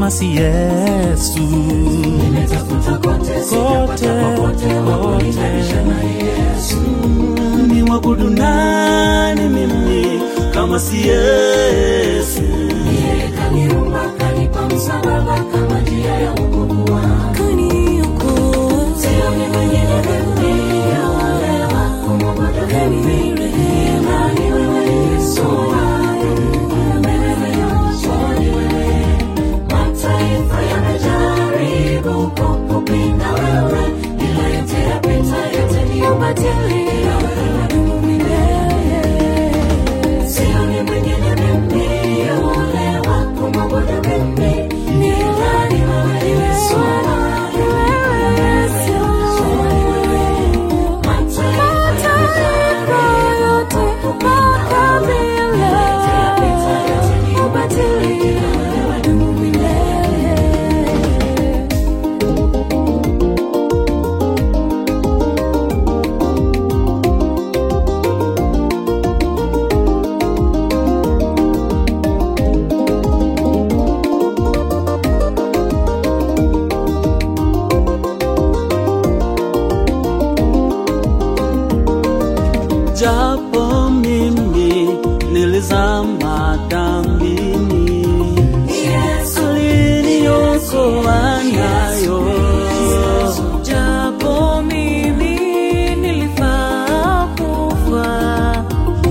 kama si Yesu. Nimetafuta kote, sijapata popote wa kunilinganisha na Yesu. Mm, Ni mwabudu nani mimi kama si Yesu? Yeye kaniumba, kanipa msalaba kama njia ya wokovu wangu. Sio ni mwingine mimi, yule wa kumwabudu mimi. Ila ni wewe Yesu wangu. Wewe Yesu ni wewe. Mataifa yamejaribu kukupinga wewe, ila yote yapita, yote ni ubatili. Wewe milele. Sio ni mwingine mimi, yule wa kumwabudu mimi. Ila ni wewe Yesu wangu. Wewe Yesu ni wewe. Mataifa yamejaribu kukupinga wewe, ila yote yapita, yote ni ubatili. Wewe dumu milele. Japo mimi nilizama dhambini, aliniokoa nayo. Japo mimi nilifaa kufa,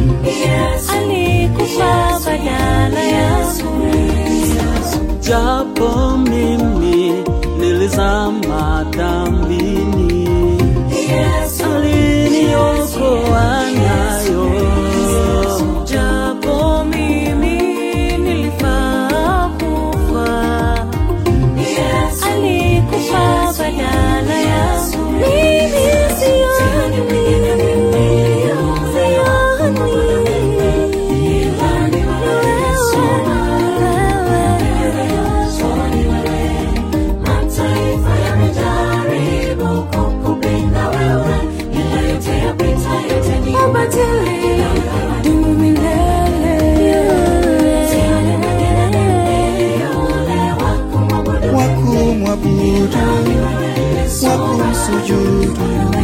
alikufa badala yangu japo mimi nilizama dhambini, aliniokoa nayo. Japo mimi nilifaa kufa, alikufa badala yangu mimi sioni Mataifa yamejaribu kukupinga wewe, ila yote yapita, yote ni ubatili. dumu milele Sioni mwingine mimi, yule wa kumwabudu wakumwabudu wakumsujudu